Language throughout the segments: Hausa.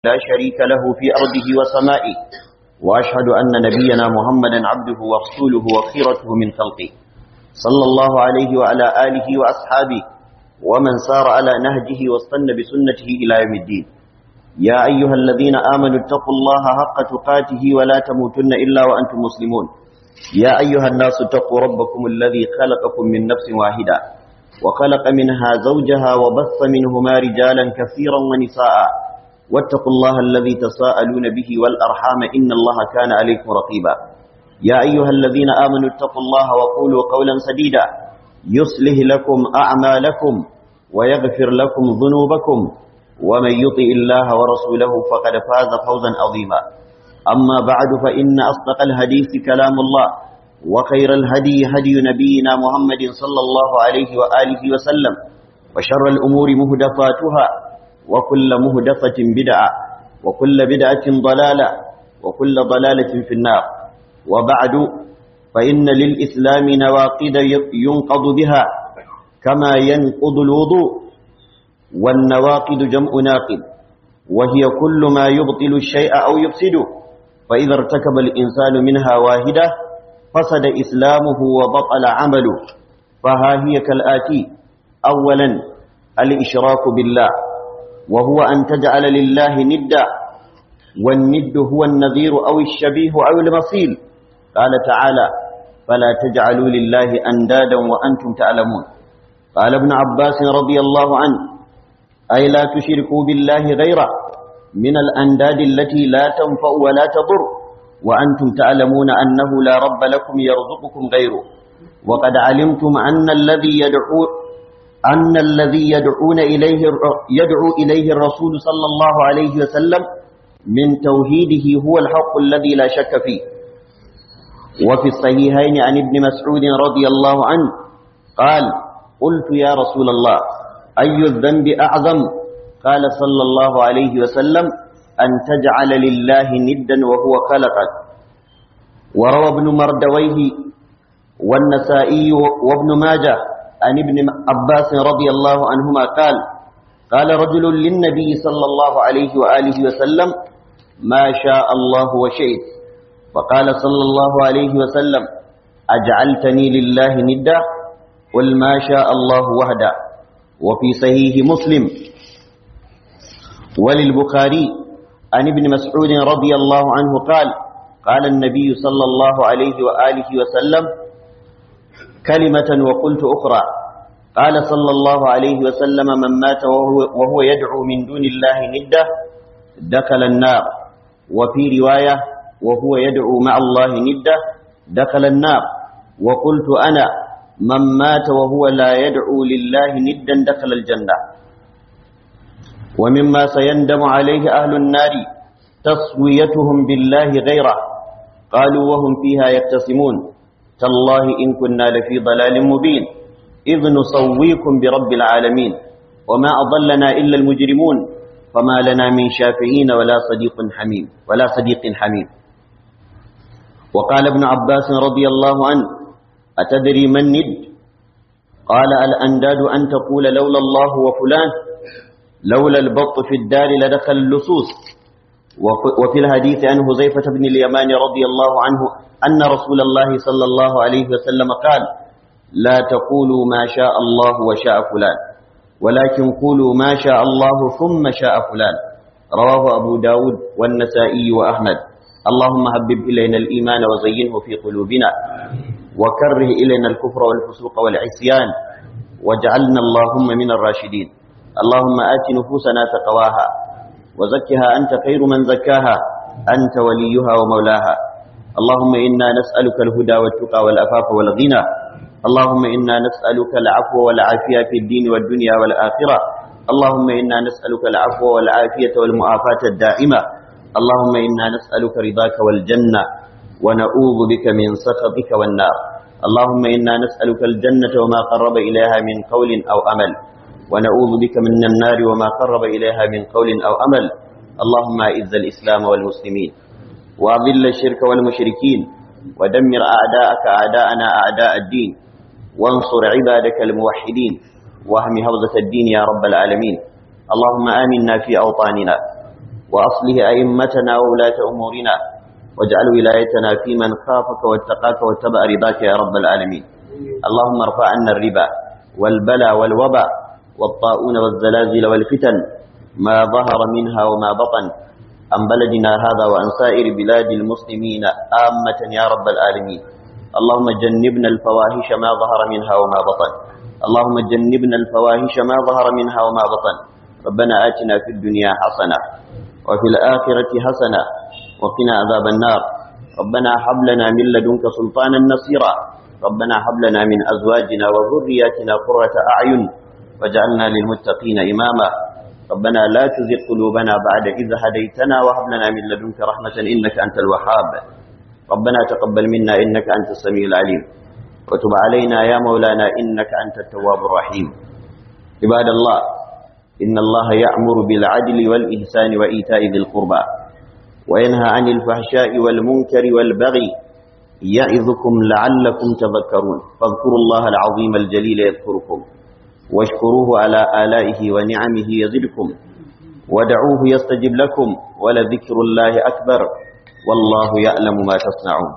لا شريك له في أرضه وسمائه وأشهد أن نبينا محمدا عبده ورسوله وخيرته من خلقه صلى الله عليه وعلى آله وأصحابه ومن سار على نهجه واستنى بسنته إلى يوم الدين يا أيها الذين آمنوا اتقوا الله حق تقاته ولا تموتن إلا وأنتم مسلمون يا أيها الناس اتقوا ربكم الذي خلقكم من نفس واحدة وخلق منها زوجها وبث منهما رجالا كثيرا ونساء واتقوا الله الذي تساءلون به والأرحام إن الله كان عليكم رقيبا يا أيها الذين آمنوا اتقوا الله وقولوا قولا سديدا يصلح لكم أعمالكم ويغفر لكم ذنوبكم ومن يطئ الله ورسوله فقد فاز فوزا عظيما أما بعد فإن أصدق الحديث كلام الله وخير الهدي هدي نبينا محمد صلى الله عليه وآله وسلم وشر الأمور مهدفاتها وكل مهدفة بدعة وكل بدعة ضلالة وكل ضلالة في النار وبعد فإن للإسلام نواقد ينقض بها كما ينقض الوضوء والنواقد جمع ناقد وهي كل ما يبطل الشيء أو يفسده فإذا ارتكب الإنسان منها واحدة فسد إسلامه وبطل عمله فها هي كالآتي أولا الإشراك بالله وهو أن تجعل لله ندا والند هو النذير أو الشبيه أو المصيل قال تعالى فلا تجعلوا لله أندادا وأنتم تعلمون قال ابن عباس رضي الله عنه أي لا تشركوا بالله غيره من الأنداد التي لا تنفع ولا تضر وأنتم تعلمون أنه لا رب لكم يرزقكم غيره وقد علمتم أن الذي يدعو أن الذي يدعون إليه يدعو إليه الرسول صلى الله عليه وسلم من توحيده هو الحق الذي لا شك فيه وفي الصحيحين عن ابن مسعود رضي الله عنه قال قلت يا رسول الله أي الذنب أعظم قال صلى الله عليه وسلم أن تجعل لله ندا وهو خلقك وروى ابن مردويه والنسائي وابن ماجه عن ابن عباس رضي الله عنهما قال قال رجل للنبي صلى الله عليه وآله وسلم ما شاء الله وشئت وقال صلى الله عليه وسلم أجعلتني لله ندا قل ما شاء الله وحده وفي صحيح مسلم وللبخاري عن ابن مسعود رضي الله عنه قال قال النبي صلى الله عليه وآله وسلم كلمة وقلت أخرى قال صلى الله عليه وسلم من مات وهو, وهو يدعو من دون الله نده دخل النار وفي رواية وهو يدعو مع الله نده دخل النار وقلت أنا من مات وهو لا يدعو لله ندا دخل الجنة ومما سيندم عليه أهل النار تصويتهم بالله غيره قالوا وهم فيها يقتسمون تالله إن كنا لفي ضلال مبين إذ نصويكم برب العالمين وما أضلنا إلا المجرمون فما لنا من شافعين ولا صديق حميم ولا صديق حميم وقال ابن عباس رضي الله عنه أتدري من ند قال الأنداد أن تقول لولا الله وفلان لولا البط في الدار لدخل اللصوص وفي الحديث عن هزيفة بن اليمان رضي الله عنه أن رسول الله صلى الله عليه وسلم قال لا تقولوا ما شاء الله وشاء فلان ولكن قولوا ما شاء الله ثم شاء فلان رواه أبو داود والنسائي وأحمد اللهم حبب إلينا الإيمان وزينه في قلوبنا وكره إلينا الكفر والفسوق والعصيان واجعلنا اللهم من الراشدين اللهم آت نفوسنا تقواها وزكها أنت خير من زكاها أنت وليها ومولاها اللهم إنا نسألك الهدى والتقى والأفاف والغنى اللهم إنا نسألك العفو والعافية في الدين والدنيا والآخرة اللهم إنا نسألك العفو والعافية والمعافاة الدائمة اللهم إنا نسألك رضاك والجنة ونعوذ بك من سخطك والنار اللهم إنا نسألك الجنة وما قرب إليها من قول أو أمل ونعوذ بك من النار وما قرب إليها من قول أو أمل اللهم أعز الإسلام والمسلمين وأضل الشرك والمشركين ودمر أعداءك أعداءنا أعداء الدين وانصر عبادك الموحدين واهم هوزة الدين يا رب العالمين اللهم آمنا في أوطاننا وأصله أئمتنا وولاة أمورنا واجعل ولايتنا في من خافك واتقاك واتبع رضاك يا رب العالمين اللهم ارفع عنا الربا والبلى والوبا والطاعون والزلازل والفتن ما ظهر منها وما بطن عن بلدنا هذا وعن سائر بلاد المسلمين آمة يا رب العالمين اللهم جنبنا الفواحش ما ظهر منها وما بطن اللهم جنبنا الفواحش ما ظهر منها وما بطن ربنا آتنا في الدنيا حسنة وفي الآخرة حسنة وقنا عذاب النار ربنا هب لنا من لدنك سلطانا نصيرا ربنا هب لنا من أزواجنا وذرياتنا قرة أعين واجعلنا للمتقين إماما ربنا لا تزغ قلوبنا بعد إذ هديتنا وهب لنا من لدنك رحمة إنك أنت الوهاب ربنا تقبل منا إنك أنت السميع العليم وتب علينا يا مولانا إنك أنت التواب الرحيم عباد الله إن الله يأمر بالعدل والإحسان وإيتاء ذي القربى وينهى عن الفحشاء والمنكر والبغي يعظكم لعلكم تذكرون فاذكروا الله العظيم الجليل يذكركم واشكروه على آلائه ونعمه يزدكم ودعوه يستجب لكم ولذكر الله أكبر والله يعلم ما تصنعون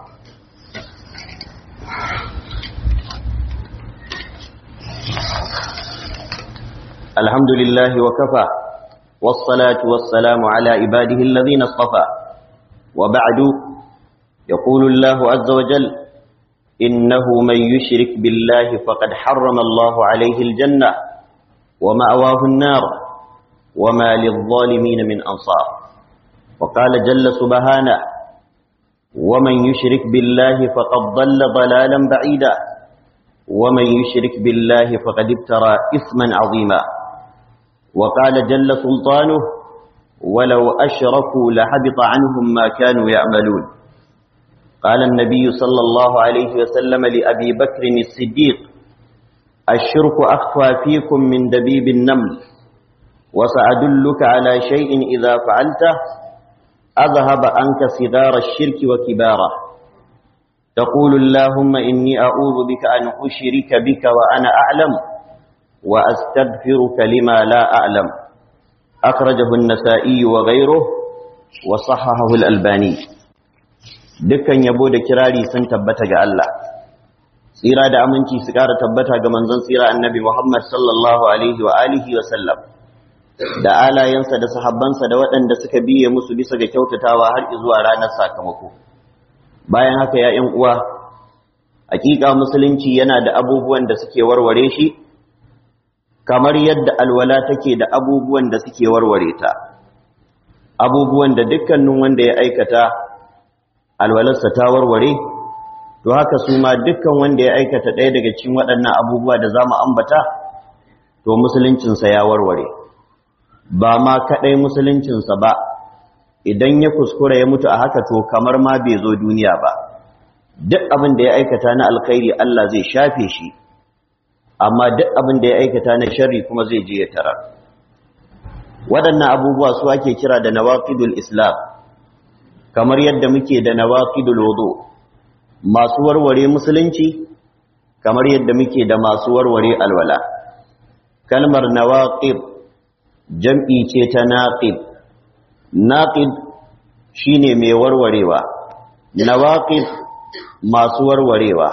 الحمد لله وكفى والصلاة والسلام على عباده الذين اصطفى وبعد يقول الله عز وجل إنه من يشرك بالله فقد حرم الله عليه الجنة ومأواه النار وما للظالمين من أنصار وقال جل سبحانه ومن يشرك بالله فقد ضل ضلالا بعيدا ومن يشرك بالله فقد ابترى إثما عظيما وقال جل سلطانه ولو أشركوا لحبط عنهم ما كانوا يعملون قال النبي صلى الله عليه وسلم لأبي بكر الصديق الشرك أخفى فيكم من دبيب النمل وسأدلك على شيء إذا فعلته أذهب عنك صغار الشرك وكباره تقول اللهم إني أعوذ بك أن أشرك بك وأنا أعلم وأستغفرك لما لا أعلم أخرجه النسائي وغيره وصححه الألباني dukkan yabo da kirari sun tabbata ga Allah tsira da aminci su ƙara tabbata ga manzon tsira annabi Muhammad sallallahu alaihi wa alihi wa sallam da alayensa da sahabbansa da waɗanda suka biye musu bisa ga kyautatawa har zuwa ranar sakamako bayan haka ya ƴan uwa hakika musulunci yana da abubuwan da suke warware shi kamar yadda alwala take da abubuwan da suke warware ta abubuwan da dukkanin wanda ya aikata alwalarsa ta warware to haka su ma dukkan wanda ya aikata ɗaya daga cikin waɗannan abubuwa da za mu ambata to musuluncinsa ya warware ba ma kaɗai musuluncinsa ba idan ya kuskura ya mutu a haka to kamar ma bai zo duniya ba duk abin da ya aikata na alkhairi Allah zai shafe shi amma duk abin da ya aikata na sharri kuma zai je ya tarar waɗannan abubuwa su ake kira da nawaqidul islam kamar yadda muke da nawaqidul wudu masu warware musulunci kamar yadda muke da masu warware alwala kalmar nawaqid jam'i ce ta naqid naqid shine mai warwarewa nawaqid masu warwarewa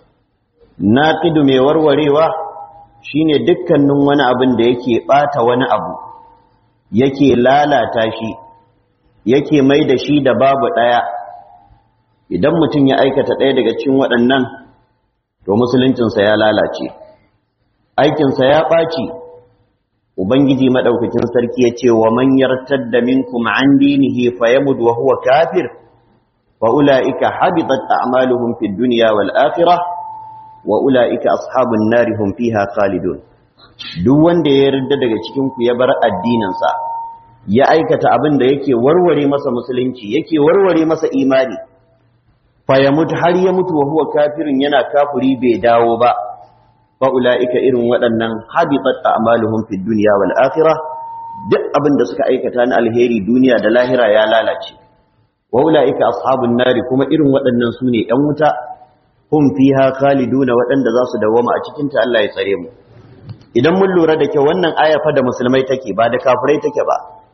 naqidu mai warwarewa shine dukkanin wani abin da yake bata wani abu yake lalata shi yake mai da shi da babu ɗaya idan mutum ya aikata ɗaya daga cikin waɗannan to musuluncinsa ya lalace aikinsa ya ɓaci ubangiji maɗaukakin sarki ya ce wa man yartadda minkum an dinihi fa yamud wa huwa kafir fa ulaika habitat a'maluhum fid dunya wal akhirah wa ulaika ashabun nari hum fiha khalidun duk wanda ya yarda daga cikin ku ya bar addinin sa ya aikata abin da yake warware masa musulunci yake warware masa imani fa ya mutu har ya mutu wa huwa kafirin yana kafiri bai dawo ba fa ulaika irin waɗannan habitat a'maluhum fid dunya wal akhirah duk abin da suka aikata na alheri duniya da lahira ya lalace wa ulaika ashabun nari kuma irin waɗannan sune ƴan wuta hum fiha khaliduna waɗanda za su dawoma a cikin ta Allah ya tsare mu idan mun lura da kyau wannan aya fa da musulmai take ba da kafirai take ba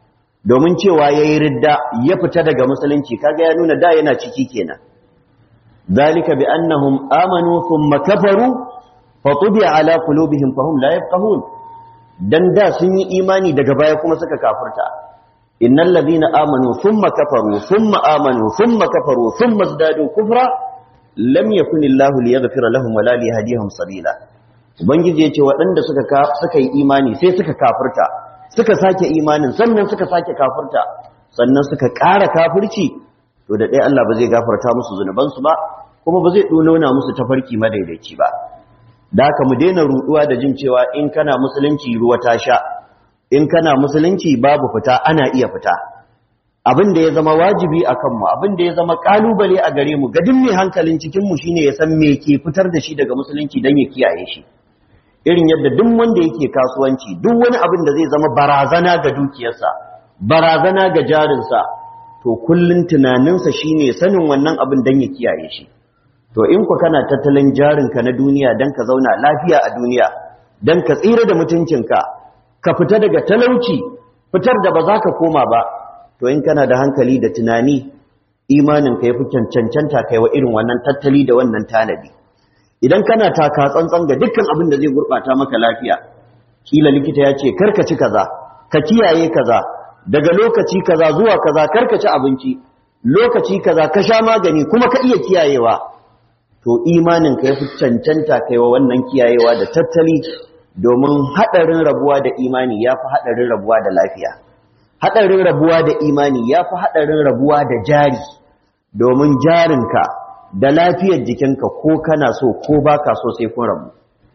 domin cewa yayi ridda ya fita daga musulunci kaga ya nuna da yana ciki kenan zalika bi annahum amanu thumma kafaru fatubi'a ala qulubihim fahum la yafqahun dan da sun yi imani daga baya kuma suka kafirta innal ladina amanu thumma kafaru thumma amanu thumma kafaru thumma izdadu kufra lam yakun illahu liyaghfira lahum wala liyahdihim sabila ubangiji yace waɗanda suka suka yi imani sai suka kafirta suka sake imanin sannan suka sake kafirta sannan suka ƙara kafirci to da ɗaya Allah ba zai gafarta musu zunubansu ba kuma ba zai nuna musu tafarki madaidaici ba da haka mu daina ruɗuwa da jin cewa in kana musulunci ruwa ta sha in kana musulunci babu fita ana iya fita abin da ya zama wajibi a kanmu abin da ya zama kalubale a gare mu gadin mai hankalin cikinmu shine ya san me ke fitar da shi daga musulunci don ya kiyaye shi irin yadda duk wanda yake kasuwanci duk wani abin da zai zama barazana ga dukiyarsa barazana ga jarinsa to kullun tunaninsa shine sanin wannan abin don ya kiyaye shi to in ku kana tattalin jarinka na duniya don ka zauna lafiya a duniya don ka tsira da mutuncinka ka fita daga talauci fitar da ba za ka koma ba to in kana da hankali da tunani imanin ka yafi cancanta kai wa irin wannan tattali da wannan tanadi idan kana taka tsantsan ga dukkan abin da zai gurbata maka lafiya kila likita ya ce karka ci kaza ka kiyaye kaza daga lokaci kaza zuwa kaza karka ci abinci lokaci kaza ka sha magani kuma ka iya kiyayewa to imanin ka yafi cancanta kai wa wannan kiyayewa da tattali domin hadarin rabuwa da imani yafi hadarin rabuwa da lafiya haɗarin rabuwa da imani ya fi haɗarin rabuwa da jari domin jarinka da lafiyar jikinka ko kana so ko ba ka so sai kun rabu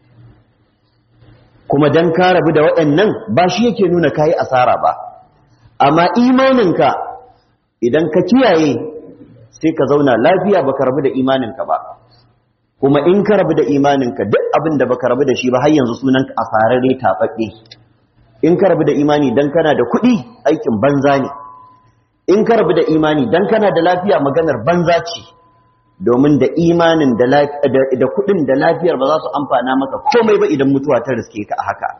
kuma don ka rabu da waɗannan ba shi yake nuna ka yi asara ba amma imaninka idan ka kiyaye sai ka zauna lafiya ba ka rabu da imaninka ba kuma in ka rabu da imaninka duk abin da ba ka rabu da shi ba har yanzu sunanka asararre tafaɗe in ka rabu da imani dan kana da kuɗi aikin banza ne in ka rabu da imani dan kana da lafiya maganar banza ce domin da imanin da kuɗin da lafiyar ba za su amfana maka komai ba idan mutuwa ta riske ka a haka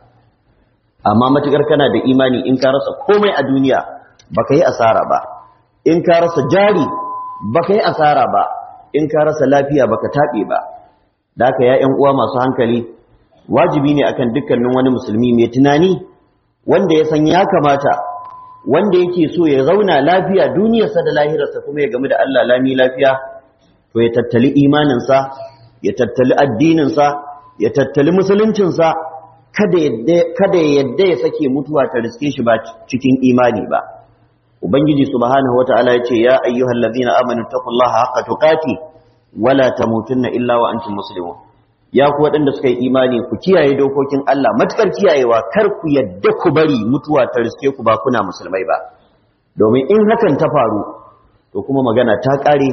amma matukar kana da imani in ka rasa komai a duniya baka yi asara ba in ka rasa jari baka yi asara ba in ka rasa lafiya baka taɓe ba da haka ya uwa masu hankali wajibi ne akan dukkanin wani musulmi mai tunani wanda ya san ya kamata wanda yake so ya zauna lafiya duniyarsa da lahirarsa kuma ya gamu da Allah lami lafiya to ya tattali imaninsa ya tattali addininsa ya tattali musuluncinsa kada kada ya yadda ya sake mutuwa ta riske shi ba cikin imani ba ubangiji subhanahu wataala ya ce ya ayyuhallazina amanu taqullaha haqqa tuqati wala tamutunna illa wa antum muslimun ya ku waɗanda suka yi imani ku kiyaye dokokin Allah matukar kiyayewa kar ku yadda ku bari mutuwa ta riske ku ba kuna musulmai ba domin in hakan ta faru to kuma magana ta ƙare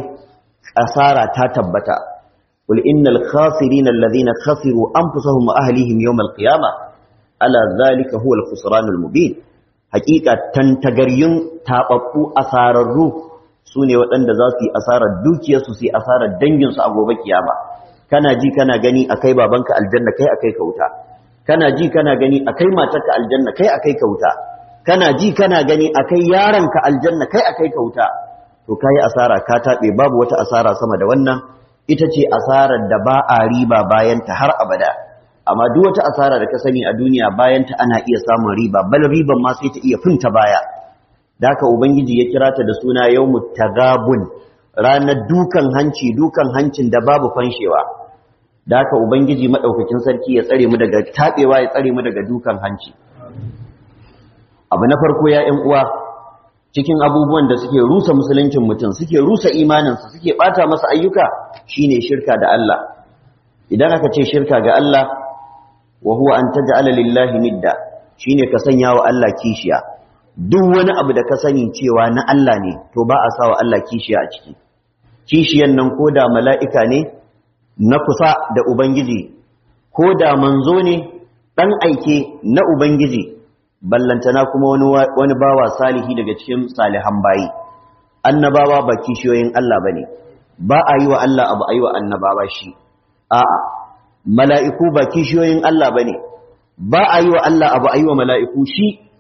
asara ta tabbata qul innal khasirin alladhina khasiru anfusahum wa ahlihim yawm alqiyamah ala zalika huwa alkhusranul mubin haqiqa tantagaryun tababbu asararru sune waɗanda za su yi asarar dukiyarsu su yi asarar danginsu a gobe kiyama kana ji kana gani akai babanka aljanna kai akai ka wuta kana ji kana gani akai matarka aljanna kai akai ka wuta kana ji kana gani akai yaronka aljanna kai akai ka wuta to kai asara ka tabe babu wata asara sama da wannan ita ce asarar da ba a riba bayan ta har abada amma duk wata asara da ka sani a duniya bayan ta ana iya samun riba bal riban ma sai ta iya funta baya da haka ubangiji ya kira ta da suna yawmut tagabun ranar dukan hanci dukan hancin da babu fanshewa da haka ubangiji madaukakin sarki ya tsare mu daga tabewa ya tsare mu daga dukan hanci abu na farko ya ƴan uwa cikin abubuwan da suke rusa musuluncin mutum suke rusa imaninsa suke bata masa ayyuka shine shirka da Allah idan aka ce shirka ga Allah wa huwa an taj'ala lillahi nidda shine ka sanya wa Allah kishiya duk wani abu da ka sani cewa na Allah ne to ba a sa wa Allah kishiya a ciki kishiyan nan ko da mala'ika ne na kusa da Ubangiji, ko da manzo ne ɗan aike na Ubangiji, ballantana kuma wani bawa salihi daga cikin salihan bayi. Annabawa ba kishiyoyin Allah ba ne, ba a yi wa Allah abu a yi wa annabawa shi, a'a, mala'iku ba kishiyoyin Allah ba ne, ba a yi wa Allah abu a yi wa mala'iku shi,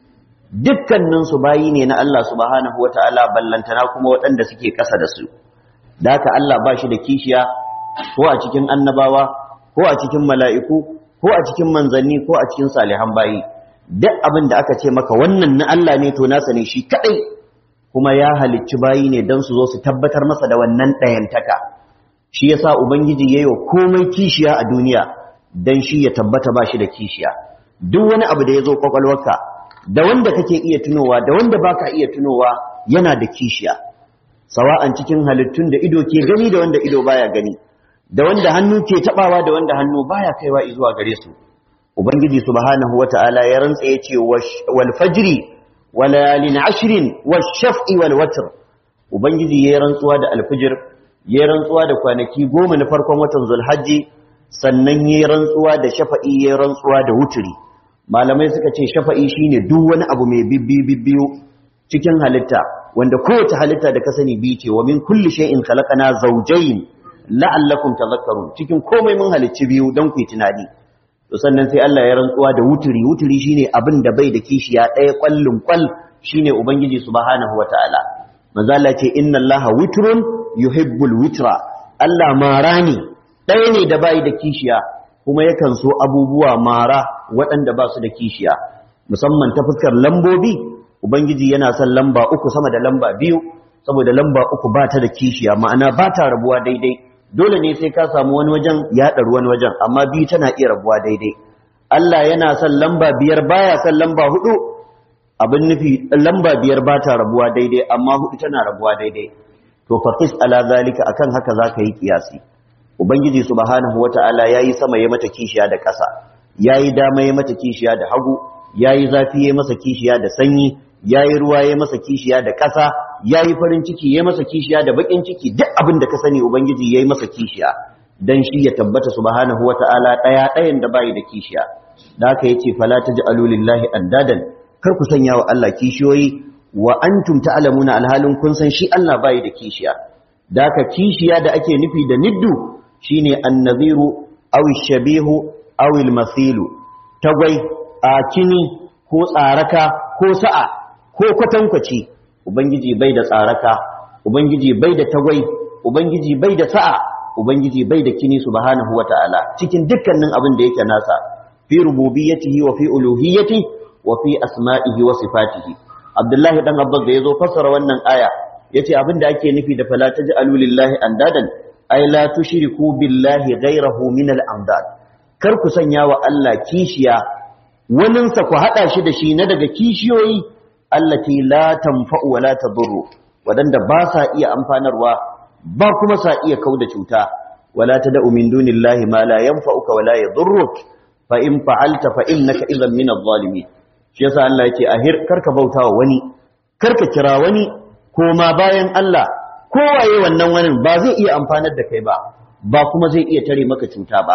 dukkaninsu bayi ne na Allah subhanahu wata'ala ballantana kuma waɗanda suke ƙasa da su da haka Allah ba shi da kishiya ko a cikin annabawa ko a cikin mala'iku ko a cikin manzanni ko a cikin salihan bayi duk abin da aka ce maka wannan na Allah ne to nasa ne shi kadai kuma ya halicci bayi ne don su zo su tabbatar masa da wannan ɗayantaka shi yasa ubangiji yayi wa komai kishiya a duniya dan shi ya tabbata ba shi da kishiya duk wani abu da ya zo kwakwalwarka da wanda kake iya tunowa da wanda baka iya tunowa yana da kishiya sawa'an cikin halittun da ido ke gani da wanda ido baya gani da wanda hannu ke tabawa da wanda hannu baya kaiwa zuwa gare su ubangiji subhanahu wata'ala ya rantsa yace wal fajri wa layalin ashrin wash shaf'i wal watr ubangiji ya rantsuwa da alfijir ya rantsuwa da kwanaki goma na farkon watan zulhajji sannan ya rantsuwa da shafa'i ya rantsuwa da wuturi malamai suka ce shafa'i shine duk wani abu mai bibbiyu bibbiyu cikin halitta wanda kowace halitta da ka sani biyu ce wa min kulli shay'in khalaqana zawjayn la'allakum tadhakkarun cikin komai mun halicci biyu don ku yi tunani to sannan sai Allah ya rantsuwa da wuturi wuturi shine abin da bai da kishiya ɗaya kwallin kwal shine ubangiji subhanahu wataala manzo Allah ce inna Allaha witrun yuhibbul witra Allah mara ne ɗaya ne da bai da kishiya kuma yakan so abubuwa mara waɗanda ba su da kishiya musamman ta fuskar lambobi ubangiji yana son lamba uku sama da lamba biyu saboda lamba uku ba ta da kishiya ma'ana ba ta rabuwa daidai dole ne sai ka samu wani wajen ya ɗaru wani wajen amma biyu tana iya rabuwa daidai Allah yana son lamba biyar baya son lamba hudu abin nufi lamba biyar ba ta rabuwa daidai amma hudu tana rabuwa daidai to faqis ala zalika akan haka zaka yi kiyasi ubangiji subhanahu wataala yayi sama ya mata kishiya da ƙasa yayi dama ya mata kishiya da hagu yayi zafi ya masa kishiya da sanyi yayi ruwa ya masa kishiya da ƙasa yayi farin ciki ya masa kishiya da bakin ciki duk abin da ka sani ubangiji yayi masa kishiya dan shi ya tabbata subhanahu wataala daya dayan da bai da kishiya da haka yace fala taj'alu lillahi andadan kar ku sanya wa Allah kishiyoyi wa antum ta'lamuna alhalin kun san shi Allah bai da kishiya da haka kishiya da ake nufi da niddu shine annaziru aw shabihu aw almathilu tagwai a kini ko tsaraka ko sa'a ko kwatankwaci ubangiji bai da tsaraka ubangiji bai da tagwai ubangiji bai da sa'a ubangiji bai da kini subhanahu wata'ala cikin dukkanin abin da yake nasa fi rububiyyatihi wa fi uluhiyyatihi wa fi asma'ihi wa sifatihi abdullahi dan abbas da yazo fassara wannan aya yace abin da ake nufi da fala taj'alu lillahi andadan ay la tushriku billahi ghayrahu min al-andad kar ku sanya wa Allah kishiya waninsa ku hada shi da shi na daga kishiyoyi allati la tanfa'u wa la tadurru wadanda ba sa iya amfanarwa ba kuma sa iya kauda cuta wala tad'u min dunillahi ma la yanfa'uka wa la yadurruk fa in fa'alta fa innaka idhan min adh-dhalimin shi yasa Allah yake ahir karka bautawa wani karka kira wani koma bayan Allah kowaye wannan wani ba zai iya amfanar da kai ba ba kuma zai iya tare maka cuta ba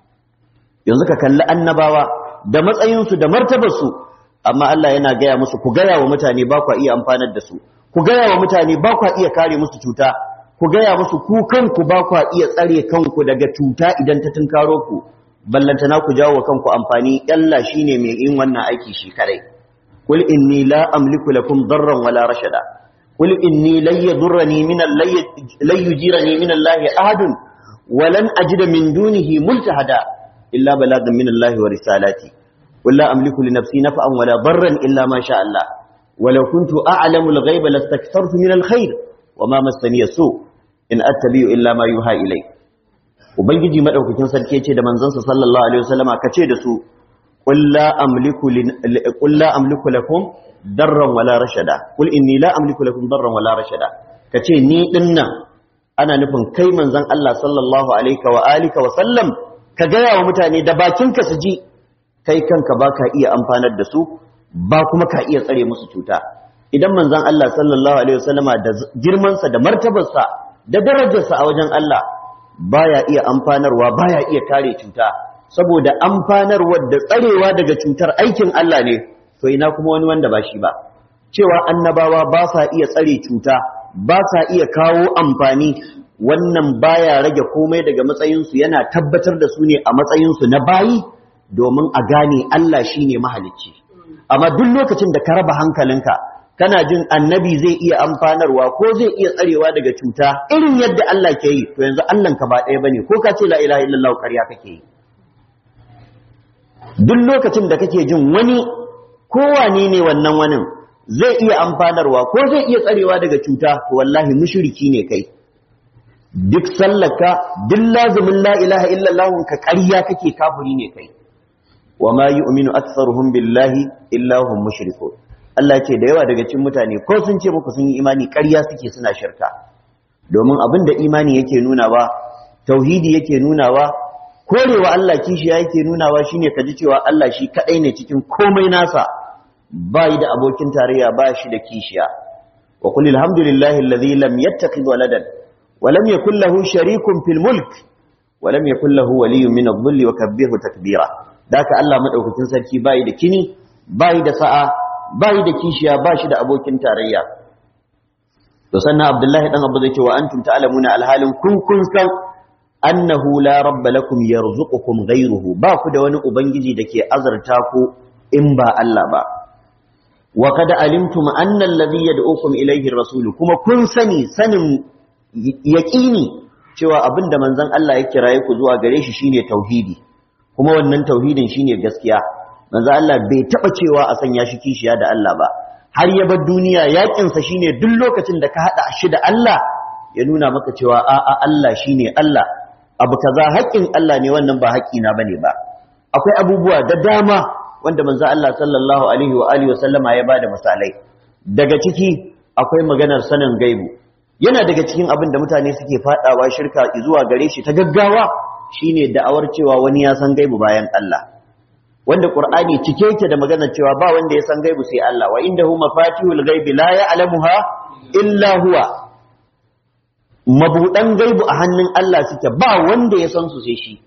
yanzu ka kalli annabawa da matsayinsu da martabarsu amma Allah yana gaya musu ku gaya wa mutane ba kwa iya amfanar da su ku gaya wa mutane ba kwa iya kare musu cuta ku gaya musu ku kanku ba kwa iya tsare kanku daga cuta idan ta tunkaro ku ballantana ku jawo kanku amfani Allah shine mai yin wannan aiki shi kadai qul inni la amliku lakum darran wala rashada qul inni lan yadurrani min lan yujirani min Allah ahadun walan ajida min dunihi multahada illa balagan min Allah wa risalati qul la amliku li nafsi naf'an wala darran illa ma sha Allah ولو كنت أعلم الغيب لاستكثرت من الخير وما مسني السوء إن أتبع إلا ما يوحى إليه ubangiji madaukakin sarki yace da manzansa sallallahu alaihi wasallama kace da su qul la amliku qul la amliku lakum darran wala rashada qul inni la amliku lakum darran wala rashada kace ni dinnan ana nufin kai manzon Allah sallallahu alaihi wa alihi wa sallam ka gaya wa mutane da bakinka su ji kai kanka baka iya amfanar da su ba kuma ka iya tsare musu cuta idan manzon Allah sallallahu alaihi wasallama da girmansa da martabarsa da darajarsa a wajen Allah baya iya amfanarwa baya iya kare cuta saboda amfanarwa da tsarewa daga cutar aikin Allah ne to ina kuma wani wanda ba shi ba cewa annabawa ba sa iya tsare cuta ba sa iya kawo amfani wannan baya rage komai daga matsayinsu yana tabbatar da su ne a matsayinsu na bayi domin a gane Allah shine mahalicci amma duk lokacin da ka raba hankalinka kana jin annabi zai iya amfanarwa ko zai iya tsarewa daga cuta irin yadda Allah ke yi to yanzu Allah ka ba ɗaya bane ko ka ce la ilaha illallah ƙarya kake yi duk lokacin da kake jin wani kowane ne wannan wani zai iya amfanarwa ko zai iya tsarewa daga cuta to wallahi mushriki ne kai duk sallaka duk lazumin la ilaha illallah ka ƙarya kake kafiri ne kai wa ma yu'minu aktsaruhum billahi illa hum mushrikun Allah ce da yawa daga cikin mutane ko sun ce muku sun yi imani ƙarya suke suna shirka domin abin da imani yake nunawa tauhidi yake nunawa korewa Allah kishiya yake nunawa shine kaji cewa Allah shi kadai ne cikin komai nasa ba yi da abokin tarayya ba shi da kishiya wa qul alhamdulillahi alladhi lam yattakhidh waladan wa lam yakul lahu sharikun fil mulk wa lam yakul lahu waliyyun min adh-dhilli wa kabbirhu takbira daka Allah madaukakin sarki bai da kini bai da sa'a bai da kishiya ba shi da abokin tarayya to sannan Abdullahi dan Abu zai ce wa antum ta'lamuna alhalin kun kun san annahu la rabba lakum yarzuqukum ghayruhu ba ku da wani ubangiji dake azurta ku in ba Allah ba wa kad alimtum anna alladhi yad'ukum ilayhi ar-rasul kuma kun sani sanin yaqini cewa abinda manzon Allah ya kiraye ku zuwa gare shi shine tauhidi kuma wannan tauhidin shine gaskiya manzon Allah bai taba cewa a sanya shi kishiya da Allah ba har ya bar duniya yakin sa shine duk lokacin da ka hada shi da Allah ya nuna maka cewa a'a Allah shine Allah abu kaza haƙƙin Allah ne wannan ba haƙƙina bane ba akwai abubuwa da dama wanda manzo Allah sallallahu alaihi wa alihi wasallama ya bada misalai daga ciki akwai maganar sanin gaibu yana daga cikin abin da mutane suke fadawa shirka zuwa gare shi ta gaggawa shine da'awar cewa wani ya san gaibu bayan Allah wanda Qur'ani cike yake da maganar cewa ba wanda ya san gaibu sai Allah wa indahu mafatihul ghaibi la ya'lamuha illa huwa mabuɗan gaibu a hannun Allah suke ba wanda ya san su sai shi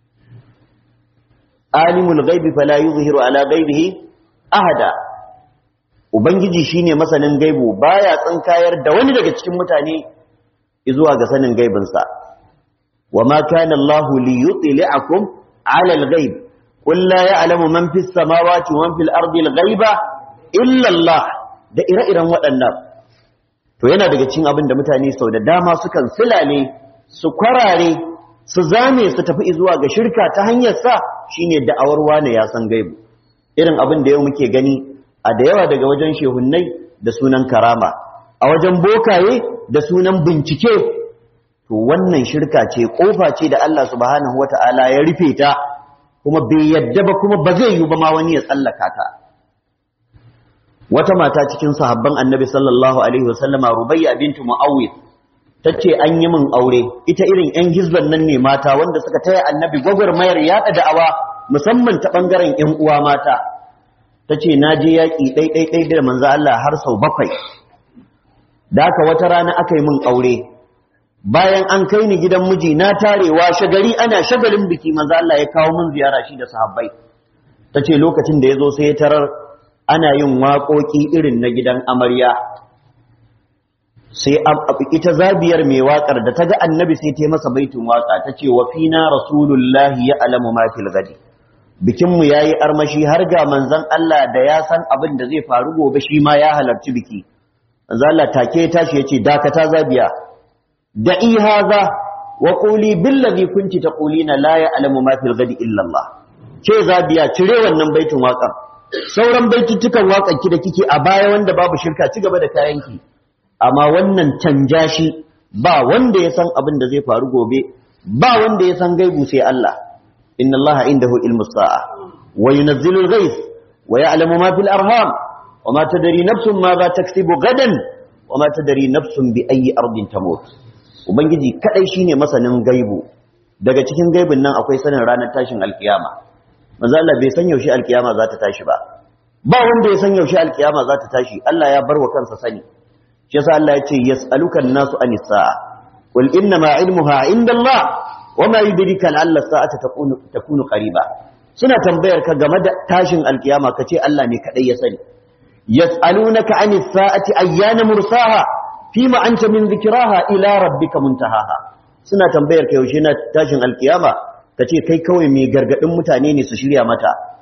alimul gaibi fala yuzhiru ala gaibihi ahada ubangiji shine masanin gaibu baya tsinkayar da wani daga cikin mutane zuwa ga sanin gaibin sa wama kana Allah li yutli'akum ala al-ghaib qul la ya'lamu man fis samawati wa man fil ardi al-ghaiba illa Allah da ire-iren waɗannan to yana daga cikin abin da mutane sau da dama sukan silale su kwarare su zame su tafi zuwa ga shirka ta hanyar sa shine da'awar wane ya san gaibu irin abin da yau muke gani a da yawa daga wajen shehunnai da sunan karama a wajen bokaye da sunan bincike to wannan shirka ce kofa ce da Allah subhanahu wata'ala ya rufe ta kuma bai yadda ba kuma ba zai yi ba ma wani ya tsallaka ta wata mata cikin sahabban annabi sallallahu alaihi wasallama rubayya bintu mu'awwid tace an yi min aure ita irin yan hizban nan ne mata wanda suka taya annabi gwagwarmayar yaɗa da'awa musamman ta bangaren yan uwa mata tace na je yaƙi ɗai ɗai ɗai da manzo Allah har sau bakwai da haka wata rana aka yi min aure bayan an kai ni gidan miji na tarewa shagari ana shagalin biki manzo Allah ya kawo min ziyara shi da sahabbai tace lokacin da ya zo sai ya tarar ana yin waƙoƙi irin na gidan amarya sai ita zabiyar mai waƙar da ta ga annabi sai ta masa baitin waƙa ta ce wa fina rasulullahi ya alamu ma fil gadi bikinmu ya yi armashi har ga manzan Allah da ya san abin da zai faru gobe shi ma ya halarci biki manzan Allah take ya tashi ya ce dakata zabiya da ihaza wa quli billazi kunti taqulina la ya alamu ma fil gadi illa Allah ce zabiya cire wannan baitin waƙar sauran baituttukan waƙanki da kike a baya wanda babu shirka ci gaba da kayanki amma wannan canja shi ba wanda ya san abin da zai faru gobe ba wanda ya san gaibu sai Allah inna Allah indahu ilmus sa'a wa yunzilu al-ghayth wa ya'lamu ma fil arham wa ma tadri nafsun ma za taksibu gadan wa ma tadri nafsun bi ayyi ardin tamut ubangiji kadai shine masanin gaibu daga cikin gaibin nan akwai sanin ranar tashin alkiyama manzo Allah bai san yaushe alkiyama za ta tashi ba ba wanda ya san yaushe alkiyama za ta tashi Allah ya bar wa kansa sani shi yasa Allah ya ce yas'aluka an-nasu anis sa'a qul inna ma ilmuha indallah wama yudrika la'alla as-sa'ata takunu takunu qariba suna tambayar ka game da tashin alkiyama kace Allah ne kadai ya sani yas'alunaka anis sa'ati ayyana mursaha fima anta min dhikraha ila rabbika muntahaha suna tambayar ka yaushe na tashin alkiyama ka ce kai kawai mai gargadin mutane ne su shirya mata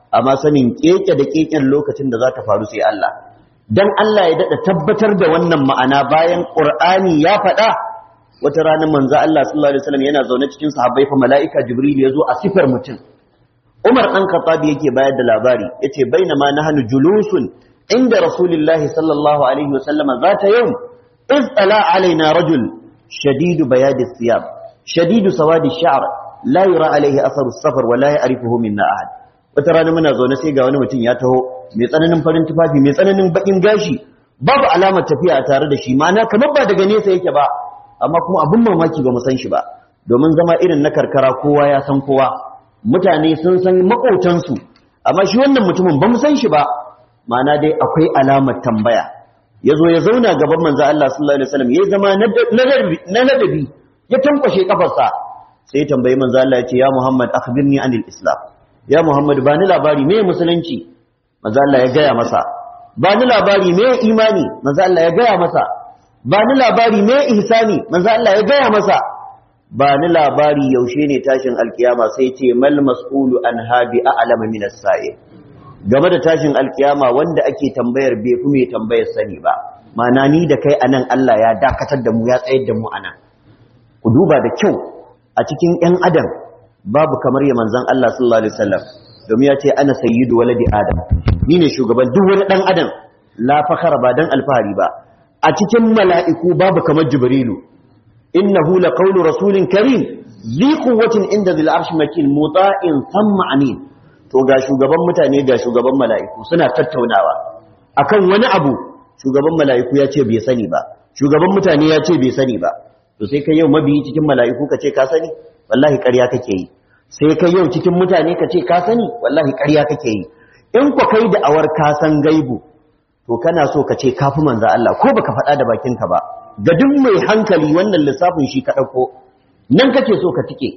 amma sanin keke da keken lokacin da za ta faru sai Allah dan Allah ya dada tabbatar da wannan ma'ana bayan Qur'ani ya faɗa wata rana manzo Allah sallallahu alaihi wasallam yana zaune cikin sahabbai fa mala'ika Jibril ya zo a sifar mutum Umar dan Khattab yake bayar da labari yace bainama nahnu julusun inda Rasulullahi sallallahu alaihi wasallam zata yawm iz tala alaina rajul shadidu bayadi thiyab shadidu sawadi sha'r la yura alaihi atharu safar wa la ya'rifuhu minna ahad wata rana muna zaune sai ga wani mutum ya taho mai tsananin farin tufafi mai tsananin bakin gashi babu alamar tafiya a tare da shi ma'ana kamar ba daga nesa yake ba amma kuma abin mamaki ba mu san shi ba domin zama irin na karkara kowa ya san kowa mutane sun san makotansu amma shi wannan mutumin ba mu san shi ba ma'ana dai akwai alamar tambaya ya zo ya zauna gaban manzo Allah sallallahu alaihi wasallam ya zama na ladabi ya tankwashe kafarsa sai ya tambayi manzo Allah ya ce ya Muhammad akhbirni anil islam ya Muhammad ba ni labari me musulunci manzo Allah ya gaya masa ba ni labari me imani manzo Allah ya gaya masa ba ni labari me ihsani manzo Allah ya gaya masa ba ni labari yaushe ne tashin alkiyama sai ce mal mas'ulu an habi a'lama min as-sa'i game da tashin alkiyama wanda ake tambayar bai fi mai tambayar sani ba mana ni da kai anan Allah ya dakatar da mu ya tsayar da mu anan ku duba da kyau a cikin ƴan adam babu kamar ya manzon Allah sallallahu alaihi wasallam domin ya ce ana sayyidu waladi adam ni ne shugaban duk wani dan adam la fakhara ba dan alfahari ba a cikin mala'iku babu kamar jibrilu innahu laqawlu rasulin karim zi quwwatin inda zil arshi makin muta'in thumma amin to ga shugaban mutane ga shugaban mala'iku suna tattaunawa akan wani abu shugaban mala'iku ya ce bai sani ba shugaban mutane ya ce bai sani ba to sai kai yau mabiyi cikin mala'iku ka ce ka sani wallahi ƙarya kake yi sai kai yau cikin mutane ka ce ka sani wallahi ƙarya kake yi in ku kai da awar ka san gaibu to kana so ka ce kafi manzo Allah ko baka faɗa da bakinka ba ga duk mai hankali wannan lissafin shi ka ɗauko nan kake so ka tike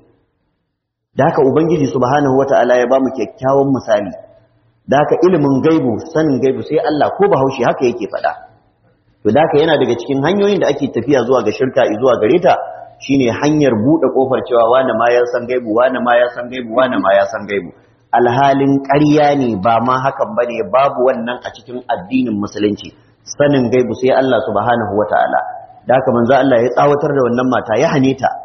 da haka ubangiji subhanahu wata'ala ya bamu kyakkyawan misali da haka ilimin gaibu sanin gaibu sai Allah ko bahaushe haka yake faɗa to da haka yana daga cikin hanyoyin da ake tafiya zuwa ga shirka zuwa gare ta shine hanyar buɗe kofar cewa wani ma ya san gaibu wani ma ya san gaibu wani ma ya san gaibu alhalin ƙarya ne ba ma hakan bane babu wannan a cikin addinin musulunci sanin gaibu sai Allah subhanahu wata'ala da haka manzo Allah ya tsawatar da wannan mata ya hane ta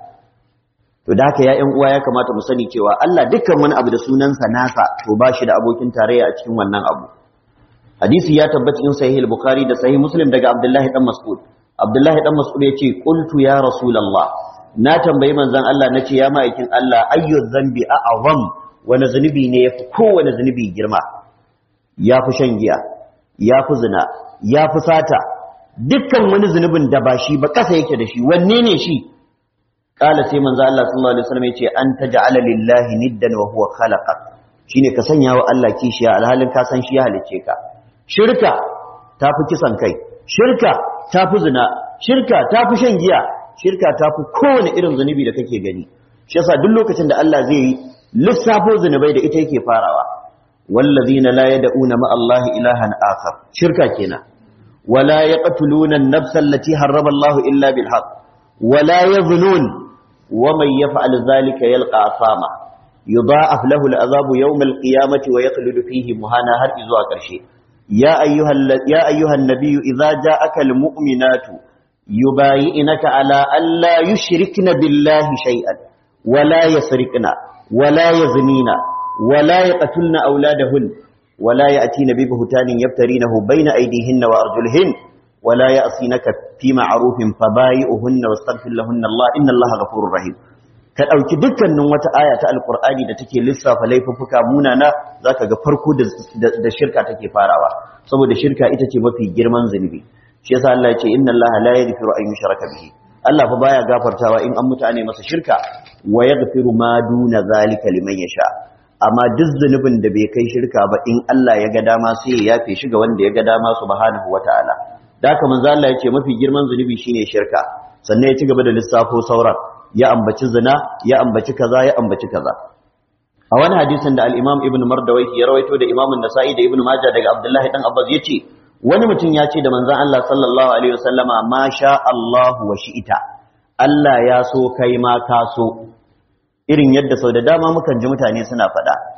to da haka ya ƴan uwa ya kamata mu sani cewa Allah dukkan wani abu da sunansa nasa to ba shi da abokin tarayya a cikin wannan abu hadisi ya tabbata cikin sahih al-bukhari da sahih muslim daga abdullahi dan mas'ud abdullahi dan mas'ud yace qultu ya rasulullah na tambayi manzon Allah nace ya ma'aikin Allah ayyu dhanbi a'zam wani zunubi ne yafi kowane zunubi girma yafi shan giya yafi zina yafi sata dukkan wani zunubin da ba shi ba kasa yake da shi wanne ne shi kala sai manzo Allah sallallahu alaihi wasallam yace an taj'ala lillahi niddan wa huwa khalaqak shine ka sanya wa Allah kishiya alhalin ka san shi ya halicce ka shirka tafi kisan kai shirka tafi zina shirka tafi shan giya shirka tafi kowane irin zunubi da kake gani shi yasa duk lokacin da Allah zai yi lissafo zunubai da ita yake farawa wallazina la yad'una ma Allah ilahan akhar shirka kenan wala yaqtuluna an-nafsa allati harrama Allah illa bil haqq wala yaznun ومن يفعل ذلك يلقى أثاما يضاعف له العذاب يوم القيامة ويخلد فيه مهانا هر إذوا كرشي يا أيها, يا أيها النبي إذا جاءك المؤمنات يبايئنك على ألا يشركن بالله شيئا ولا يسرقن ولا يزنين ولا يقتلن أولادهن ولا يأتين ببهتان يبترينه بين أيديهن وأرجلهن ولا يأصينك في معروف فبايئهن واستغفر لهن الله إن الله غفور رحيم ka ɗauki dukkanin wata aya ta alkur'ani da take lissafa laifuffuka munana zaka ga farko da shirka take farawa saboda shirka ita ce mafi girman zunubi shi yasa Allah ya ce inna Allah la yaghfiru an yushraka bihi Allah fa baya gafartawa in an mutane masa shirka wa yaghfiru ma duna zalika liman yasha amma duk zunubin da bai kai shirka ba in Allah ya ga dama sai ya yafe shi ga wanda ya ga dama subhanahu wataala da haka manzo Allah ya ce mafi girman zunubi shine shirka sannan ya ci gaba da lissafo sauran ya ambaci zina ya ambaci kaza ya ambaci kaza a wani hadisin da al-Imam Ibn Mardawayh ya rawaito da Imam An-Nasa'i da Ibn Majah daga Abdullah dan Abbas yace wani mutum ya ce da manzon Allah sallallahu alaihi wasallama ma sha Allahu wa shi'ita Allah ya so kai ma ka so irin yadda sau da dama mukan ji mutane suna faɗa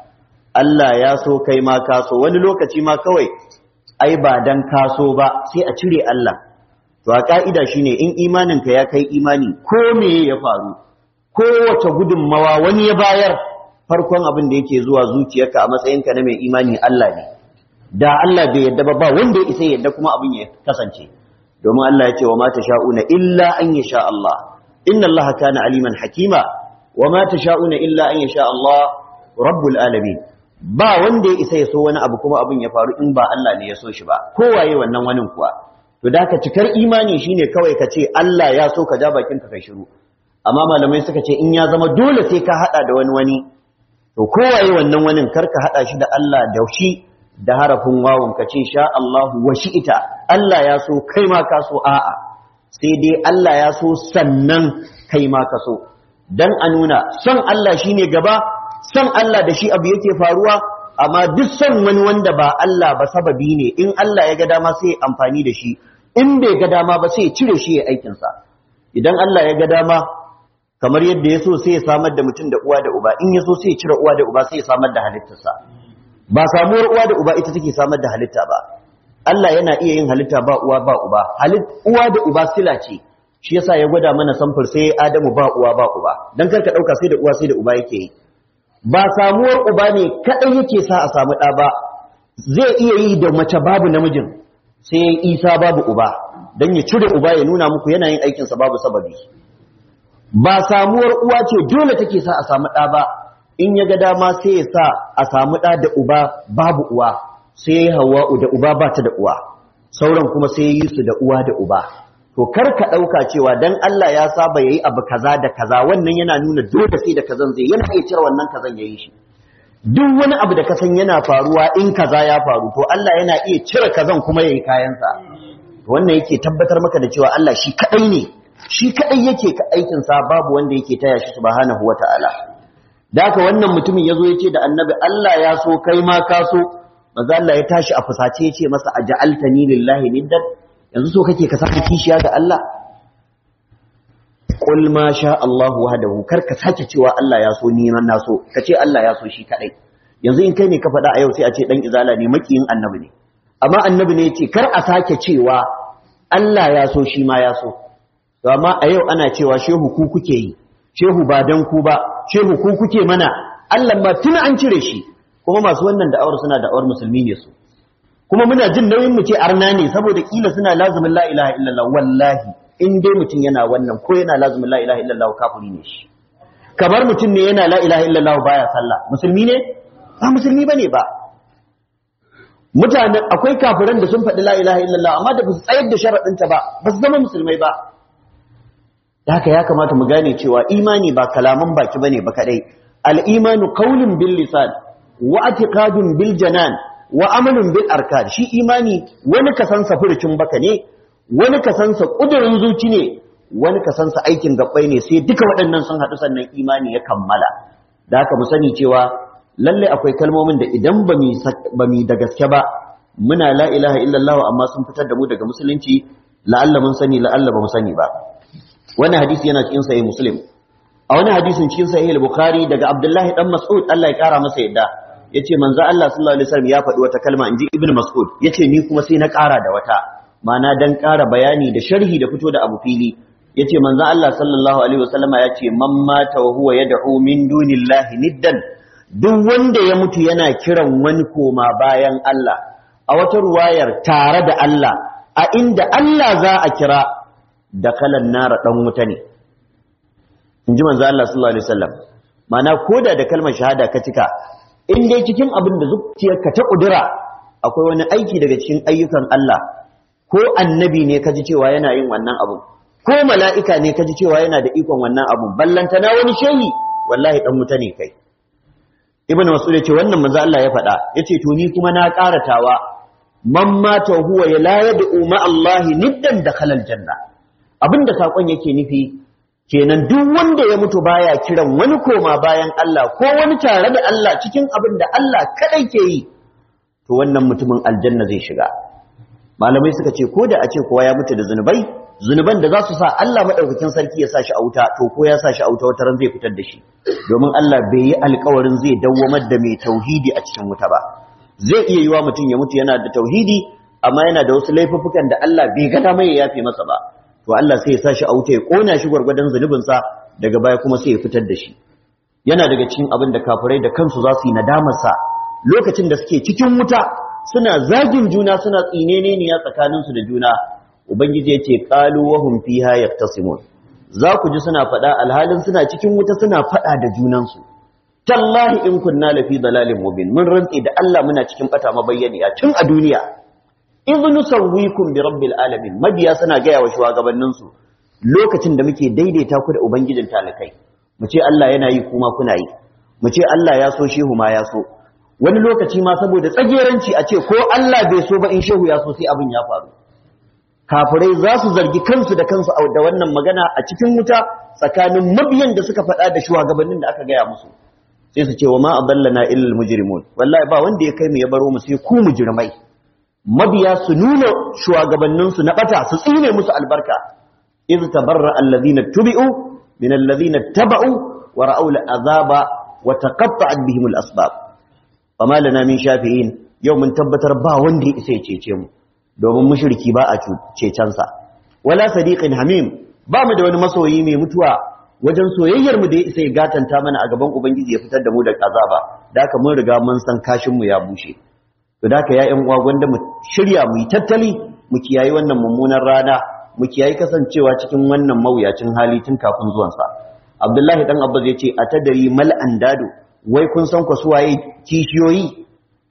Allah ya so kai ma ka so wani lokaci ma kawai ai ba dan ka so ba sai a cire Allah to a ka'ida shine in imaninka ya kai imani ko me ya faru kowace gudunmawa wani ya bayar farkon abin da yake zuwa zuciyarka a matsayinka na mai imani Allah ne da Allah bai yadda ba ba wanda ya isa yadda kuma abin ya kasance domin Allah ya ce wa ma sha'una illa an yasha Allah inna Allah kana aliman hakima wa ma sha'una illa an yasha Allah rabbul alamin ba wanda ya isa ya so wani abu kuma abin ya faru in ba Allah ne ya so shi ba kowaye wannan wani kuwa to da ka cikar imani shine kawai ka ce Allah ya so ka ja bakin ka kai shiru amma malamai suka ce in ya zama dole sai ka hada da wani wani to kowaye wannan wani kar ka hada shi da Allah da shi da harafin wawun ka ce sha Allahu wa shi'ita Allah ya so kai ma ka so a'a sai dai Allah ya so sannan kai ma ka so dan a nuna son Allah shine gaba son Allah da shi abu yake faruwa amma duk son wani wanda ba Allah ba sababi ne in Allah ya ga dama sai amfani da shi in bai ga dama ba sai cire shi ya aikin sa idan Allah ya ga dama kamar yadda ya so sai ya samar da mutum da uwa da uba in ya so sai ya cire uwa da uba sai ya samar da halittarsa ba samuwar uwa da uba ita take samar da halitta ba Allah yana iya yin halitta ba uwa ba uba halit uwa da uba sila ce shi yasa ya gwada mana samfur sai Adamu ba uwa ba uba dan karka dauka sai da uwa sai da uba yake yi ba samuwar uba ne kadai yake sa a samu ɗa ba zai iya yi da mace babu namijin sai isa babu uba don ya cire uba ya nuna muku yana yin aikinsa babu sababi ba samuwar uwa ce dole take sa a samu ɗa ba in ya ga dama sai ya sa a samu ɗa da uba babu uwa sai ya yi hawa'u da uba ba ta da uwa sauran kuma sai ya yi su da uwa da uba to kar ka ɗauka cewa dan Allah ya saba yayi abu kaza da kaza wannan yana nuna dole sai da kazan zai yana iya cire wannan kazan yayi shi duk wani abu da kasan yana faruwa in kaza ya faru to Allah yana iya cire kazan kuma yayi kayansa wannan yake tabbatar maka da cewa Allah shi kadai ne shi kadai yake ka aikin sa babu wanda yake taya shi subhanahu wataala da haka wannan mutumin yazo yace da annabi Allah ya so kai ma ka so manzo Allah ya tashi a fusace yace masa aj'altani lillahi niddan yanzu so kake ka saka kishiya ga Allah qul ma sha Allah wahdahu kar ka sake cewa Allah ya so ni man na so kace Allah ya so shi kadai yanzu in kai ne ka faɗa a yau sai a ce dan izala ne makiyin annabi ne amma annabi ne yace kar a sake cewa Allah ya so shi ma ya so to amma a yau ana cewa shehu ku kuke yi shehu ba dan ku ba shehu ku kuke mana Allah ma tun an cire shi kuma masu wannan da'awar suna da'awar musulmi ne su kuma muna jin nauyin mu ce arna ne saboda kila suna lazumin la ilaha illallah wallahi in dai mutum yana wannan ko yana lazumin la ilaha illallah kafiri ne shi kamar mutum ne yana la ilaha illallah baya sallah musulmi ne ba musulmi bane ba mutanen akwai kafiran da sun faɗi la ilaha illallah amma da ba su tsayar da sharaɗinta ba ba su zama musulmai ba da haka ya kamata mu gane cewa imani ba kalaman baki bane ba kadai al-imanu qawlun bil lisan wa i'tiqadun bil janan wa amalun bil arkan shi imani wani kasansa furucin baka ne wani kasansa kudurin zuci ne wani kasansa aikin gabbai ne sai duka waɗannan sun haɗu sannan imani ya kammala da haka mu sani cewa lalle akwai kalmomin da idan ba mu da gaske ba muna la ilaha illallah amma sun fitar da mu daga musulunci la'alla mun sani la'alla ba mu sani ba wannan hadisi yana cikin sahih muslim a wani hadisin cikin sahih al-bukhari daga abdullahi dan mas'ud Allah ya kara masa yadda yace manzo Allah sallallahu alaihi wasallam ya faɗi wata kalma inji ibnu mas'ud yace ni kuma sai na ƙara da wata ma'ana dan ƙara bayani da sharhi da fito da abu fili yace manzo Allah sallallahu alaihi wasallama yace man mata wa huwa yad'u min dunillahi niddan duk wanda ya mutu yana kiran wani koma bayan Allah a wata ruwayar tare da Allah a inda Allah za a kira da kalan nara dan wuta ne inji manzo Allah sallallahu alaihi wasallam ma'ana koda da kalmar shahada ka cika in dai cikin abin da zuciyarka ta kudura akwai wani aiki daga cikin ayyukan Allah ko annabi ne kaji cewa yana yin wannan abu ko mala'ika ne kaji cewa yana da ikon wannan abu ballanta na wani shehi wallahi dan wuta ne kai ibn mas'ud ya ce wannan manzo Allah ya faɗa yace to ni kuma na karatawa man mata huwa ya la yad'u ma Allah niddan dakhala aljanna abinda sakon yake nufi kenan duk wanda ya mutu baya kiran wani koma bayan Allah ko wani tare da Allah cikin abin da Allah kadai ke yi to wannan mutumin aljanna zai shiga malamai suka ce ko da a ce kowa ya mutu da zunubai zunuban da za su sa Allah madaukakin sarki ya sa shi a wuta to ko ya sa shi a wuta wata ran zai fitar da shi domin Allah bai yi alkawarin zai dawwamar da mai tauhidi a cikin wuta ba zai iya yiwa mutum ya mutu yana da tauhidi amma yana da wasu laifuffukan da Allah bai ga dama ya yafe masa ba to Allah sai ya sa shi a wuta ya kona shi gwargwadon zunubin sa daga baya kuma sai ya fitar da shi yana daga cikin abin da kafirai da kansu za su yi nadamar sa lokacin da suke cikin wuta suna zagin juna suna tsineneniya tsakaninsu da juna ubangiji yace qalu wa hum fiha yaftasimun za ku ji suna faɗa alhalin suna cikin wuta suna faɗa da junansu tallahi in kunna lafi dalalin mubin mun rantsi da Allah muna cikin bata mabayyaniya tun a duniya idh nusawwikum bi rabbil alamin mabiya suna gaya wa shugabannin su lokacin da muke daidaita ku da ubangijin talakai mu ce Allah yana yi kuma kuna yi mu ce Allah ya so shehu ma ya so wani lokaci ma saboda tsageranci a ce ko Allah bai so ba in shehu ya so sai abin ya faru kafirai za su zargi kansu da kansu da wannan magana a cikin wuta tsakanin mabiyan da suka faɗa da shugabannin da aka gaya musu sai su ce wa ma adallana illal mujrimun wallahi ba wanda ya kai mu ya baro mu sai ku mujrimai mabiya su nuna shugabannin su na bata su tsine musu albarka iz tabarra alladhina tubi'u min alladhina taba'u wa ra'aw al'azaba wa taqatta'at bihim al-asbab fama lana min shafi'in yau mun tabbatar ba wanda ya isa ya cece mu domin mushriki ba a cecensa wala sadiqin hamim ba mu da wani masoyi mai mutuwa wajen soyayyar mu da ya isa ya gatanta mana a gaban ubangiji ya fitar da mu daga azaba da haka mun riga mun san kashin mu ya bushe to da haka ya ƴan uwa gwanda mu shirya mu yi tattali mu kiyayi wannan mummunan rana mu kiyayi kasancewa cikin wannan mawuyacin hali tun kafin zuwan sa Abdullahi dan Abbas ya ce a tadari mal andadu wai kun san ku suwaye kishiyoyi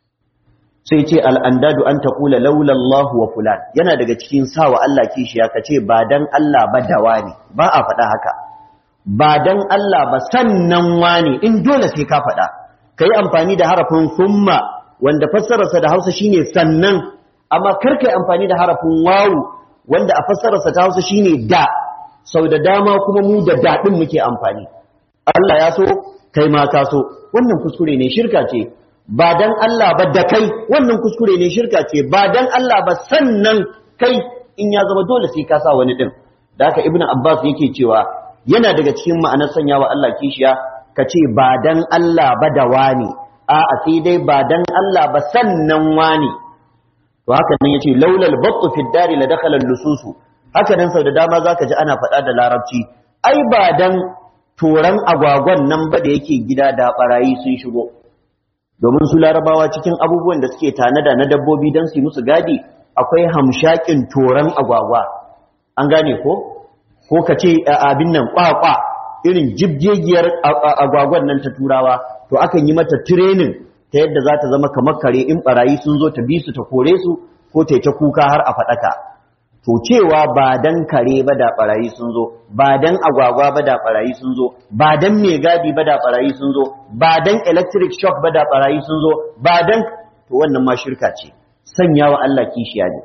sai ce al'andadu an taƙula laulallahu wa fulan yana daga cikin sawa Allah kishiya ka ce ba don Allah ba da wani ba a faɗa haka ba don Allah ba sannan wani in dole sai ka faɗa ka yi amfani da harafin summa wanda fassararsa da hausa shine sannan amma kar ka yi amfani da harafin wawu wanda a fassararsa ta hausa shine da sau da dama kuma mu da daɗin muke amfani Allah ya so kai ma ka so wannan kuskure ne shirka ce ba dan Allah ba da kai wannan kuskure ne shirka ce ba dan Allah ba sannan kai in ya zama dole sai ka sa wani din da haka ibnu abbas yake cewa yana daga cikin ma'anar sanyawa Allah kishiya ka ce ba dan Allah ba da wani a'a sai dai ba dan Allah ba sannan wani to haka nan yace laulal battu fi dari la dakhala lususu haka nan sau da dama zaka ji ana faɗa da larabci ai ba dan toran agwagwan nan ba da yake gida da barayi sun shigo domin su larabawa cikin abubuwan da suke tanada na dabbobi don su musu gadi akwai hamshakin toran agwagwa an gane ko ko ka ce abin nan kwakwa irin jibgegiyar agwagwan nan ta turawa to akan yi mata training ta yadda za ta zama kamar kare in barayi sun zo ta bi su ta kore su ko ta ta kuka har a faɗaka to cewa ba dan kare ba da barayi sun zo ba dan agwagwa ba da barayi sun zo ba dan mai gadi ba da barayi sun zo ba dan electric shock ba da barayi sun zo ba dan to wannan ma shirka ce sanya wa Allah kishiya ne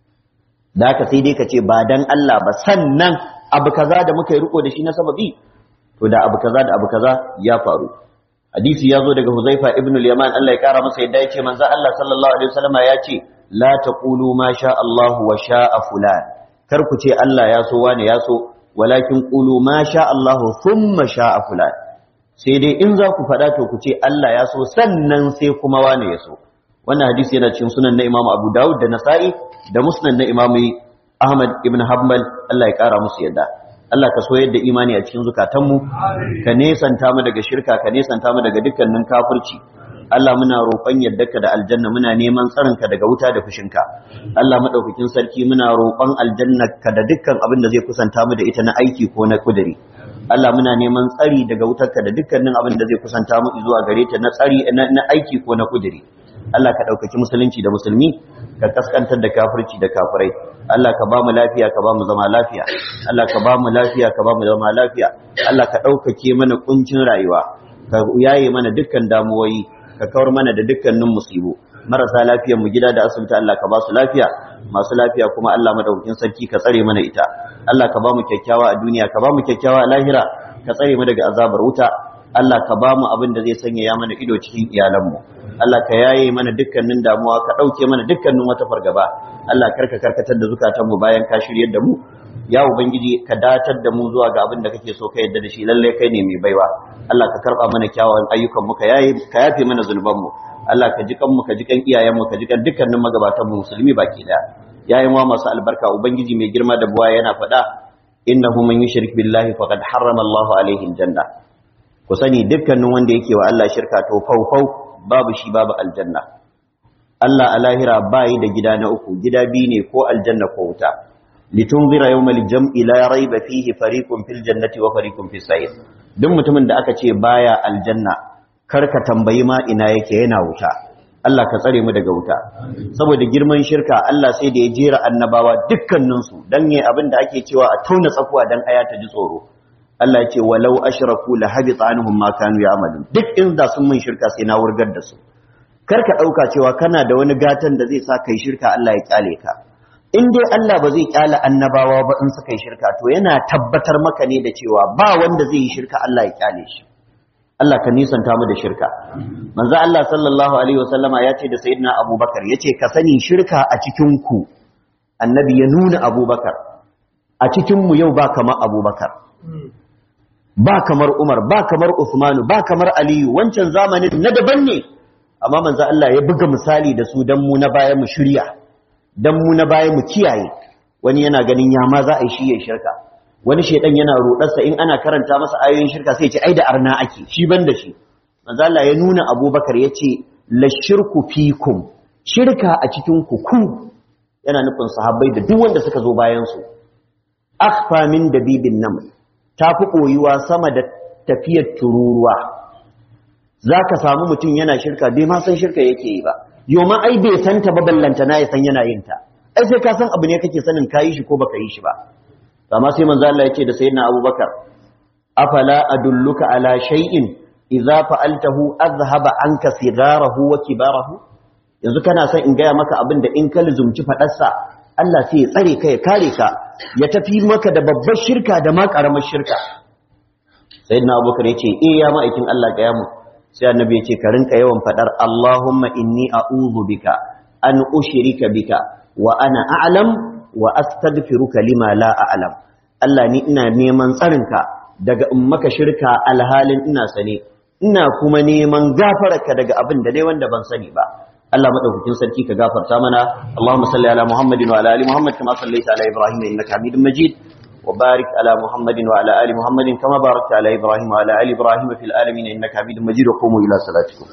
da haka sai dai ka ce ba dan Allah ba sannan abu kaza da muka yi riko da shi na sababi to da abu kaza da abu kaza ya faru hadisi ya zo daga Huzaifa ibn al-Yaman Allah ya kara masa yadda ya ce manzo Allah sallallahu alaihi wasallam ya ce la taqulu ma sha Allah wa sha'a fulan kar ku ce Allah ya so wani ya so walakin qulu ma sha Allah thumma sha'a fulan sai dai in za ku faɗa to ku ce Allah ya so sannan sai kuma wani ya so wannan hadisi yana cikin sunan na Imam Abu Dawud da Nasa'i da Musnad na Imam Ahmad ibn Hanbal Allah ya kara musu yadda Allah ka soyar da imani a cikin zukatanmu ka nesanta mu daga shirka ka nesanta mu daga dukkanin kafirci Allah muna roƙon yardarka da aljanna muna neman tsarinka daga wuta da fushinka Allah madaukakin sarki muna roƙon aljannarka da dukkan abin da zai kusanta mu da ita na aiki ko na kuduri Allah muna neman tsari daga wutarka da dukkanin abin da zai kusanta mu zuwa gare ta na tsari na aiki ko na kuduri Allah ka ɗaukaki musulunci da musulmi ka kaskantar da kafirci da kafirai Allah ka ba mu lafiya ka ba mu zama lafiya Allah ka ba mu lafiya ka ba mu zama lafiya Allah ka ɗaukake mana kuncin rayuwa ka yaye mana dukkan damuwoyi ka kawar mana da dukkanin musibu marasa lafiyar mu gida da asibiti Allah ka ba su lafiya masu lafiya kuma Allah madaukakin sarki ka tsare mana ita Allah ka ba mu kyakkyawa a duniya ka ba mu kyakkyawa a lahira ka tsare mu daga azabar wuta Allah ka ba mu abin da zai sanya ya mana ido cikin iyalanmu Allah ka yaye mana dukkanin damuwa ka ɗauke mana dukkanin wata fargaba Allah karka karkatar da zukatanmu bayan ka shiryar da mu ya ubangiji ka datar da mu zuwa ga abin da kake so ka yadda da shi lalle kai ne mai baiwa Allah ka karba mana kyawawan ayyukan mu ka yayi ka yafe mana zulban mu Allah ka ji kan mu ka ji kan iyayen mu ka ji kan dukkanin magabatan mu musulmi baki daya yayin wa masu albarka ubangiji mai girma da buwa yana faɗa innahu man yushrik billahi faqad harrama Allahu alaihi aljanna ku sani dukkanin wanda yake wa Allah shirka to faufau babu shi babu aljanna Allah a lahira bayi da gida na uku gida biyu ne ko aljanna ko wuta litunzira yawmal jam'i la rayba fihi fariqun fil jannati wa fariqun fis sa'ir duk mutumin da aka ce baya aljanna kar ka tambayi ma ina yake yana wuta Allah ka tsare mu daga wuta saboda girman shirka Allah sai da ya jera annabawa dukkanin su dan yayi abin da ake cewa a tauna tsakuwa dan aya ta ji tsoro Allah ya ce walau ashraku la habita anhum ma kanu ya'malun duk inda sun mun shirka sai na wurgar da su kar ka dauka cewa kana da wani gatan da zai sa kai shirka Allah ya kyale ka in dai Allah ba zai kyale annabawa ba in suka yi shirka to yana tabbatar maka ne da cewa ba wanda zai yi shirka Allah ya kyale shi Allah ka nisanta mu da shirka manzo Allah sallallahu alaihi wasallama ya ce da sayyidina Abubakar yace ka sani shirka a cikin ku annabi ya nuna Abubakar a cikin mu yau ba kamar Abubakar ba kamar Umar ba kamar Uthman ba kamar Aliyu wancan zamanin na daban ne amma manzo Allah ya buga misali da su dan mu na baya mu shirya dan mu na baya mu kiyaye wani yana ganin ya ma za a yi shi ya shirka wani shedan yana rodarsa in ana karanta masa ayoyin shirka sai ya ce ai da arna ake shi ban da shi manzo Allah ya nuna Abubakar yace la shirku fikum shirka a cikin ku ku yana nufin sahabbai da duk wanda suka zo bayan su akhfa min dabibin naml ta fi koyuwa sama da tafiyar tururuwa zaka samu mutum yana shirka bai ma san shirka yake yi ba yoma ai bai san ta ba ballanta na ya san yana yin ta ai sai ka san abu ne kake sanin kayi shi ko baka yi shi ba amma sai manzo Allah yake da sayyidina Abubakar afala adulluka ala shay'in idza fa'altahu azhaba anka sigarahu wa kibarahu yanzu kana son in gaya maka abin da in ka luzumci fadarsa Allah sai ya tsare ka ya kare ka ya tafi maka da babbar shirka da ma karamar shirka sayyidina Abubakar yace eh ya ma'aikin Allah ga yamu sai annabi yace ka rinka yawan fadar Allahumma inni a'udhu bika an ushrika bika wa ana a'lam wa astaghfiruka lima la a'lam Allah ni ina neman tsarinka daga in maka shirka alhalin ina sane ina kuma neman gafararka daga abin da dai wanda ban sani ba Allah madaukakin sarki ka gafarta mana Allahumma salli ala Muhammadin wa ala ali Muhammad kama sallaita ala Ibrahim innaka Hamidum Majid wa barik ala Muhammadin wa ala ali Muhammadin kama barakta ala Ibrahim wa ala ali Ibrahim fil alamin innaka Hamidum Majid wa qumu ila salatikum